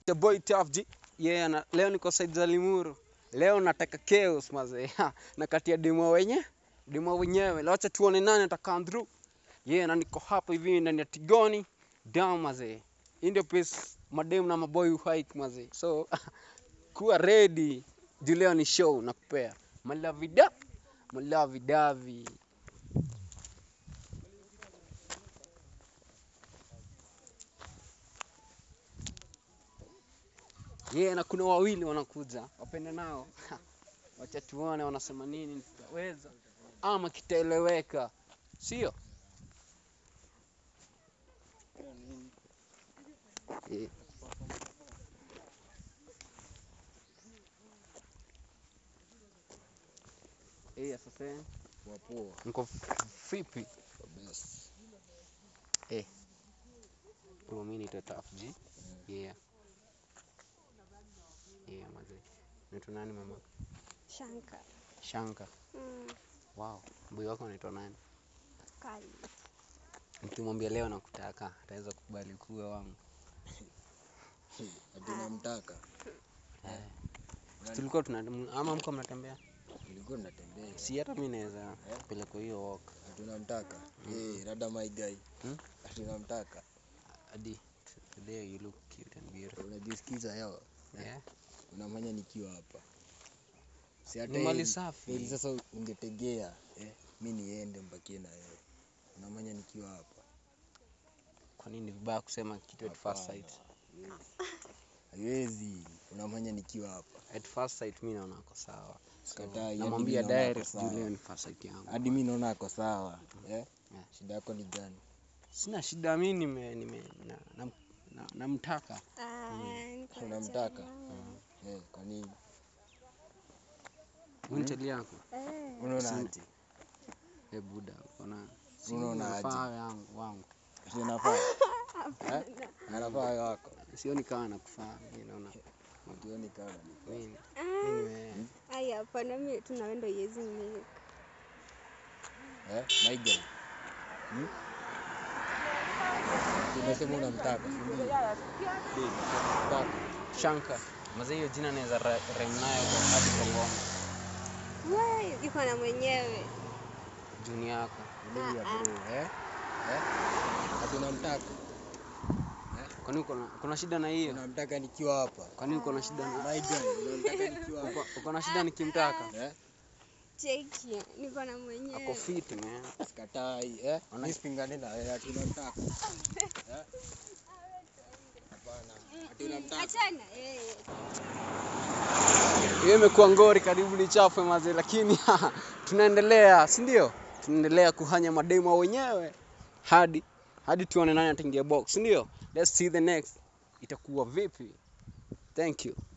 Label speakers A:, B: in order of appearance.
A: The boy Tough G. Yeah, na, leo niko side za Limuru. Leo nataka chaos mazee. Ha, Na kati ya demo wenye demo wenyewe. Leo acha tuone nani ataka through. Yeah, na niko hapa hivi ndani ya Tigoni. Down mazee. Hii ndio place madem na maboy uhike mazee. So kuwa ready. Juu leo ni show nakupea. Malavida. Malavidavi. Yeah, na kuna wawili wanakuja, wapende nao. Wacha tuone wanasema nini, tutaweza ama kitaeleweka, sio? Yeah. Eh, sasa
B: Wapoa
A: niko vipi?
B: kabisa.
A: Eh. Bro, mimi naitwa Tough G. Yeah. Yeah, mazee. Naitwa nani mama?
C: Shanka.
A: Shanka.
C: Mm,
A: Wow. Boy wako anaitwa nani?
C: kali.
A: Nikimwambia leo nakutaka, ataweza kukubali kuwa wangu.
B: Ati unamtaka?
A: Eh. Tulikuwa tuna ama mko mnatembea?
B: Nilikuwa natembea.
A: Si hata mimi naweza peleka hiyo walk.
B: Ati unamtaka? Eh, rada my guy.
A: Hmm?
B: Ati unamtaka?
A: Hadi today you look cute and beautiful.
B: Unajisikiza hewa?
A: Yeah.
B: Unamanya nikiwa hapa. Si hata
A: Ni mali
B: heri-
A: safi.
B: heri sasa ungetegea eh, mi niende mbakie na wewe. Unamanya nikiwa hapa.
A: Kwa nini ni vibaya kusema kitu at first sight?
B: Haiwezi. Unamanya nikiwa hapa.
A: At first sight mimi naona ako sawa. So,
B: Sikatai, hadi
A: namwambia
B: mimi naona ako
A: direct juu
B: sawa.
A: leo ni first sight yangu.
B: Hadi mi naona ako sawa. Eh?
A: Yeah.
B: Shida yako ni gani?
A: Sina shida mimi nime, nime na, na, na, namtaka.
C: Ah, niko na
B: Unamtaka?
C: chama.
B: Eh, kwa nini?
A: Wewe ni chali yako?
C: Eh,
B: Unaona
A: Si-
B: aje?
A: Eh, buda, unaona? Si
B: Unaona aje?
A: unafaa yangu wangu.
B: Si unafaa? Eh? Anafaa wako.
A: Sioni kama nakufaa. Mimi naona
B: Hatuoni kama ni.
A: mimi
C: ah,
A: mimi
C: ai, hapana, mi tunawendo yezi milk.
B: Eh? My guy. Hmm? Unasema unamtaka, si ndio? Babe, unamtaka.
A: Shanka. Mazee hiyo jina naweza ra- rhyme nayo kwa hadi kwa ngoma.
C: We, iko na mwenyewe.
A: Juni yako.
B: Tulia bro, eh? Eh? Ati unamtaka?
A: Kwani uko na kuna shida na hiyo?
B: Unamtaka nikiwa hapa.
A: Kwani uko na shida na
B: My guy, unamtaka nikiwa hapa.
A: uko- uko na shida nikimtaka?
B: Eh?
C: Cheki, niko na
A: Ako
C: mwenyewe.
A: fit man.
B: Sikatai, eh?
A: Ona-
B: Mimi sipingani na wewe ati unamtaka. Eh? Hapana. Ati unamtaka.
C: Achana, eh.
A: Hiyo imekuwa ngori karibu ni chafwe mazee, lakini tunaendelea, si ndio? Tunaendelea kuhanya mademo wenyewe hadi hadi tuone nani ataingia box, si ndio? Let's see the next itakuwa vipi. Thank you.